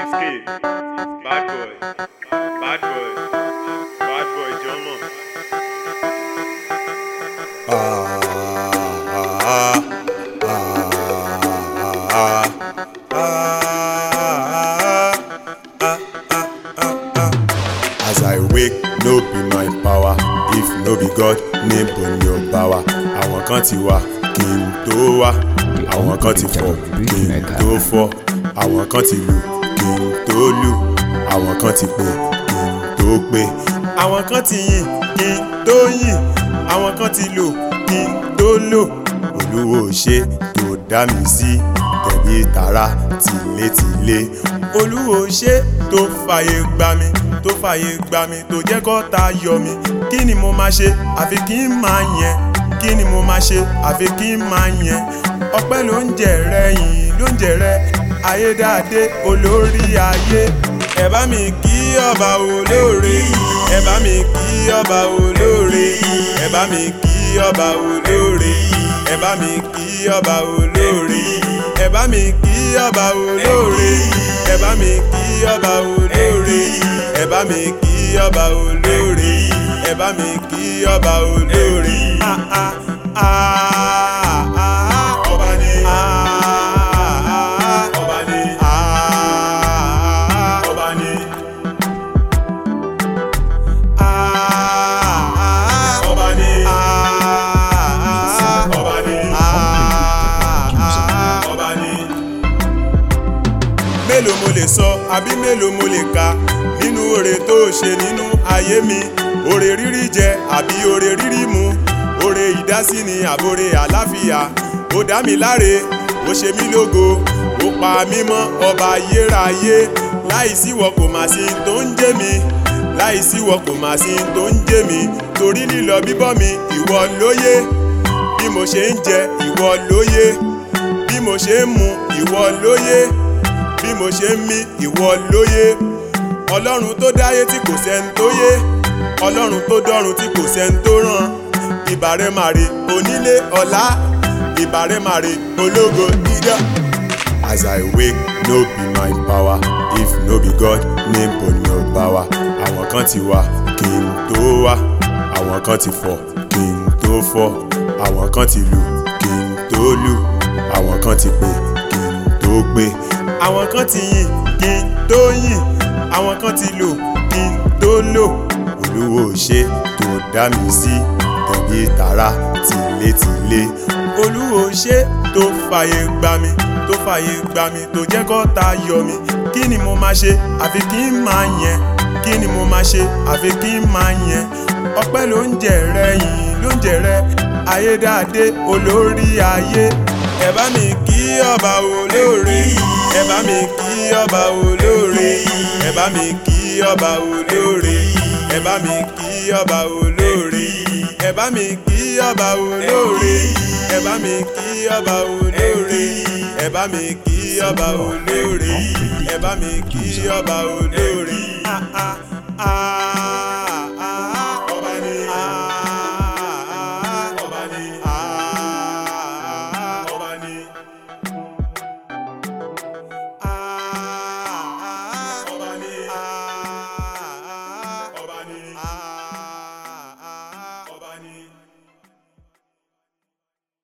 Wizkid, Bad Boy, Bad Boy, Bad Boy Jọmọ. As I wake, no be my power. If no be God, níbo ni ó bá wa? Àwọn kan ti wá kí n tó wá. Àwọn kan ti fọ̀ kí n tó fọ́. Àwọn kan ti lù kí n tó lù. Àwọn kan ti pè kí n tó pè. Àwọn kan ti yìn kí n tó yìn. Àwọn kan ti lò kí n tó lò. Olúwo ṣe tó dá mi sí tẹ̀bí tara tìlétìlé. Olúwo ṣe tó fàyè gbà mí tó fàyè gbà mí tó jẹ́ kọ́ta yọ mí. Kí ni mo máa ṣe àfi kí n máa yẹn? Kí ni mo máa ṣe àfi kí n máa yẹn? Ọpẹ́ ló ń jẹ rẹ yìnyín ló ń jẹ rẹ ayédáadé olórí ayé. Ẹ bá mi kí ọba olóore. Ẹ bá mi kí ọba olóore. Ẹ bá mi kí ọba olóore. Ẹ bá mi kí ọba olóore. Ẹ bá mi kí ọba olóore. Ẹ bá mi kí ọba olóore. Ẹ bá mi kí ọba olóore. Ẹ bá mi kí ọba olóore. Ah ah ah ah ọba ni. Ah ah ọba ni. Ah ọba ni. Ah ọba ni. Ah ọba ni. Ah ọba ni mélòó mo lè sọ àbí mélòó mo lè kà nínú oore tó ṣe nínú ayé mi oore rírí jẹ àbí oore rírí mu oore ìdásí ni àbóre àláfíà ó dá mi láre ó ṣe mí lógo ó pa mí mọ́ ọba ayérayé láìsí wọ kò má sí tó ń jẹ mí láìsí wọ kò má sí tó ń jẹ mí torí lílọ bíbọ̀ mi ìwọ lóye bí mo ṣe ń jẹ ìwọ lóye bí mo ṣe ń mu ìwọ lóye bí mo ṣe ń mí ìwọ lóye ọlọ́run tó dáyé tí kò sẹ́ni tó yé ọlọ́run tó dọ́run tí kò sẹ́ni tó ràn ìbàrẹ̀ màrè onílé ọ̀la ìbàrẹ̀ màrè ológo dídá. as i wake no be my power if no be god níbo ni ó bá wa àwọn kan ti wá kí n tó wá àwọn kan ti fọ̀ kí n tó fọ́ àwọn kan ti lù kí n tó lù àwọn kan ti pè kí n tó pè àwọn kan ti yìn kí n tó yìn àwọn kan ti lò kí n tó lò olúwo ṣe tó dá mi sí tẹ̀bí tara tìlétìlé olúwo ṣe tó fàyè gbà mí tó fàyè gbà mí tó jẹ́ kọ́ta yọ mí kí ni mo máa ṣe àfi kí n máa yẹn kí ni mo máa ṣe àfi kí n máa yẹn ọpẹ́ ló ń jẹ rẹ yìnyín ló ń jẹ rẹ ayédáadé olórí ayé ẹ bá mi kí ọba olóore ẹ bá mi kí ọba olóore ẹ bá mi kí ọba olóore ẹ bá mi kí ọba olóore ẹ bá mi kí ọba olóore ẹ bá mi kí ọba olóore ẹ bá mi kí ọba olóore ẹ bá mi kí ọba olóore. Ah, ah, ah.